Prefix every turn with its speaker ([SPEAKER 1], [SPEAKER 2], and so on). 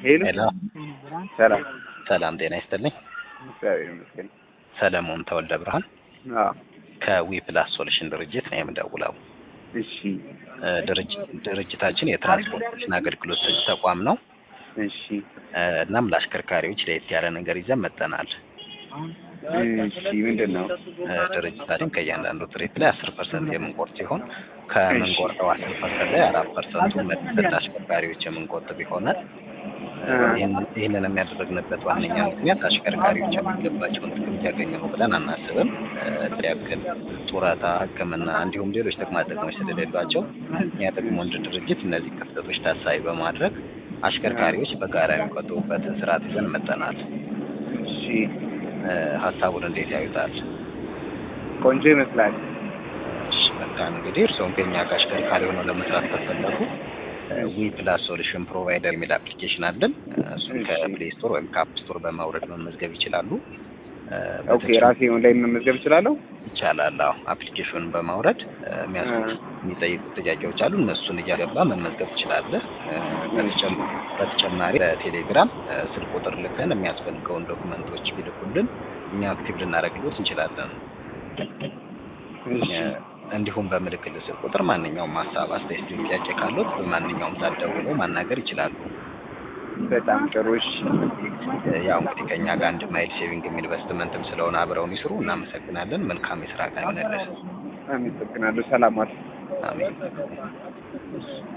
[SPEAKER 1] ሄሎ
[SPEAKER 2] ሄሎ
[SPEAKER 1] ሰላም
[SPEAKER 2] ሰላም ጤና ይስጥልኝ።
[SPEAKER 1] እግዚአብሔር ይመስገን።
[SPEAKER 2] ሰለሞን ተወልደ ብርሃን
[SPEAKER 1] አዎ
[SPEAKER 2] ከዊ ፕላስ ሶሉሽን ድርጅት ነው የምደውለው።
[SPEAKER 1] እሺ
[SPEAKER 2] እ ድርጅ- ድርጅታችን የትራንስፖርቴሽን አገልግሎት ሰጪ ተቋም ነው።
[SPEAKER 1] እሺ
[SPEAKER 2] እ እናም ለአሽከርካሪዎች ለየት ያለ ነገር ይዘን መጥተናል።
[SPEAKER 1] እሺ ምንድን ነው?
[SPEAKER 2] እ ድርጅታችን ከእያንዳንዱ ትሬት ላይ አስር ፐርሰንት የምንቆርጥ ሲሆን ከምንቆርጠው አስር ፐርሰንት ላይ አራት ፐርሰንቱን መልሰን ለአሽከርካሪዎች የምንቆጥብ ይሆናል። እ ይህን- ይህንን የሚያደርግንበት ዋነኛ ምክንያት አሽከርካሪዎች የሚገባቸውን ጥቅም እያገኙ ነው ብለን አናስብም። እ ያክል ጡረታ፣ ሕክምና እንዲሁም ሌሎች ጥቅማ ጥቅሞች ስለሌሏቸው እኛ ደግሞ እንደ ድርጅት እነዚህ ክፍተቶች ታሳቢ በማድረግ አሽከርካሪዎች በጋራ የሚቆጥቡበትን ስርዓት ይዘን መጥተናል።
[SPEAKER 1] እሺ
[SPEAKER 2] እ ሀሳቡን እንዴት ያዩታል?
[SPEAKER 1] ቆንጆ ይመስላል።
[SPEAKER 2] እሺ መልካም እንግዲህ እርስዎም ከኛ ጋር አሽከርካሪ ሆነው ለመስራት ከፈለጉ ዊ ፕላስ ሶሉሽን ፕሮቫይደር የሚል አፕሊኬሽን አለን። እ እሱን
[SPEAKER 1] እሺ።
[SPEAKER 2] ከፕሌይ ስቶር ወይም ከአፕ ስቶር በማውረድ መመዝገብ ይችላሉ። እ
[SPEAKER 1] ኦኬ ራሴ ኦንላይን መመዝገብ እችላለሁ?
[SPEAKER 2] ይቻላል። አዎ አፕሊኬሽኑን በማውረድ እ የሚያስ-
[SPEAKER 1] እ
[SPEAKER 2] የሚጠይቁ ጥያቄዎች አሉ። እነሱን እያገባ መመዝገብ ትችላለህ። እ በተጨም- በተጨማሪ በቴሌግራም እ ስልክ ቁጥር ልከን የሚያስፈልገውን ዶክመንቶች ቢልኩልን እኛ አክቲቭ ልናደርግሎት እንችላለን።
[SPEAKER 1] እሺ
[SPEAKER 2] እ እንዲሁም በምልክል ስልክ ቁጥር ማንኛውም ሀሳብ፣ አስተያየት፣ ጥያቄ ካሉት በማንኛውም ሰዓት ደውለው ማናገር ይችላሉ።
[SPEAKER 1] በጣም ጥሩ። እሺ
[SPEAKER 2] እ ያው እንግዲህ ከኛ ጋር አንድ ማይል ሴቪንግ ኢንቨስትመንትም ስለሆነ አብረውን ይስሩ። እናመሰግናለን። መልካም የስራ ቀን ይሆንልን።
[SPEAKER 1] አመሰግናለሁ። ሰላም ዋል።
[SPEAKER 2] አሜን።